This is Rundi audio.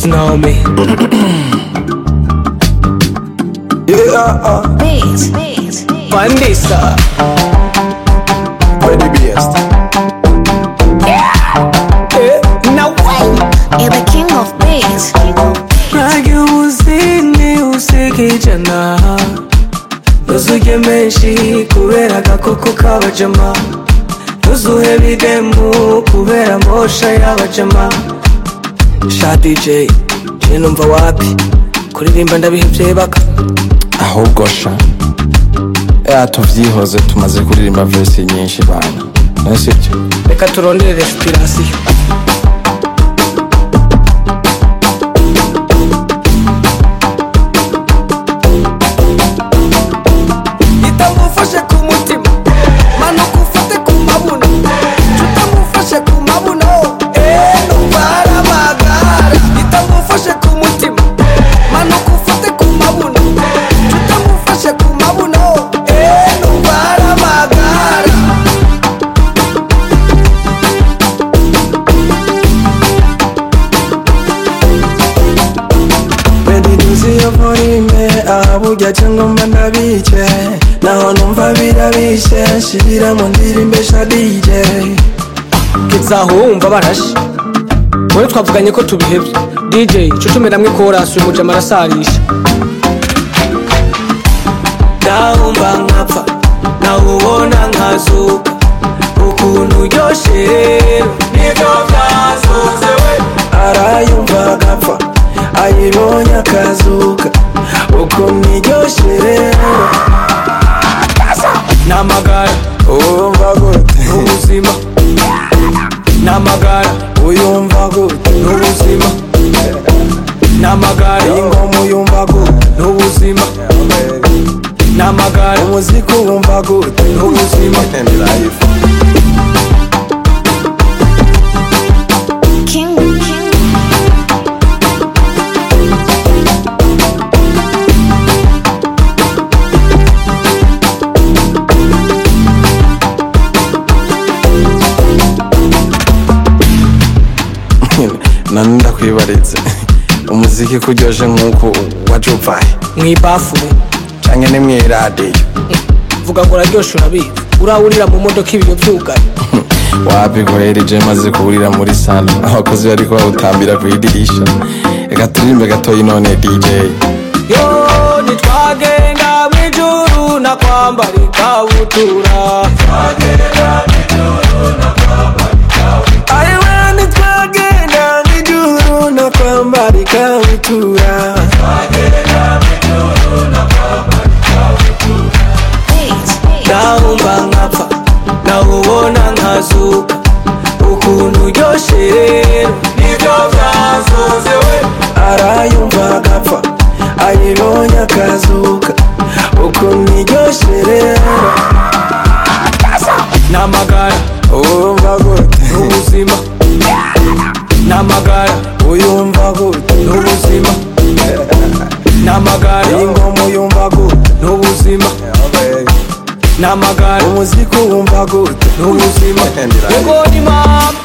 Beats know me. Yeah, uh, Beats, beats, beats. Pandisa. where the best? Eh, now way. You're the king of beats. Rage uzini usikijana Nuzuge menshi kubera agakoko k'abajama Nuzuhe bidemu kubera mosha y'abajama Sha DJ, je numva wapi Kuririmba ndabihevye baka ahubwo sha ya tuvyihoze tumaze kuririmba verse nyinshi bana nasibyo Reka turondere respiration itamufashe ku mutima manuka ufate ku mabuno tutamufashe ku mabuno eh numvara magara itamufashe ku mutima manuka ufate ku mabuno tutamufashe ku mabuno eh numvara magara Bediduzi yo volume ahaburya cyangwa mba ndabice naho numva birabishe nshibira mu ndirimbo sha DJ kizaho wumva barashe wowe twavuganye ko tubihebye DJ cucume namwe korasi uyu mujama arasarisha ndahumva nkapfa nawubona nkazuka ukuntu uryoshe rero nibyo byasoze we arayumva agapfa ayibonye akazuka ukuntu iryoshe rero namagara uyumva gute n'ubuzima namagara uyumva gute n'ubuzima namagara ingoma uyumva gute n'ubuzima namagara umuziki uwumva gute n'ubuzima ni life King, king. nani ndakwibarize umuziki kuryoshe nk'uko wajuvaye mw'ibafu canke ni mw'iradiyo vuga ngo uraryoshe urabizi urawurira mu modoka ibiyo byugaye wabiguhereje maze kuburira muri salo abakozi bariko bawutambira kw'idirisha reka turirimbe gatoyi none dj yo nitwagenda mw'ijuru na kwambara ikabutura ayiwe nitwagenda mw'ijuru na kwambara ikabutura Beats, beats. ndahumva nkapfa nawubona nkazuka ukuntu uryoshe rero nibyo byasoze we arayumva agapfa ayibonye akazuka ukuntu iryoshe rero namagara uyumva gute n'ubuzima namagara uyumva gute n'ubuzima namagara ingoma uyumva gute n'ubuzima namagara umuziki uwumva gute n'ubuzima Ni life. ubwo ni mama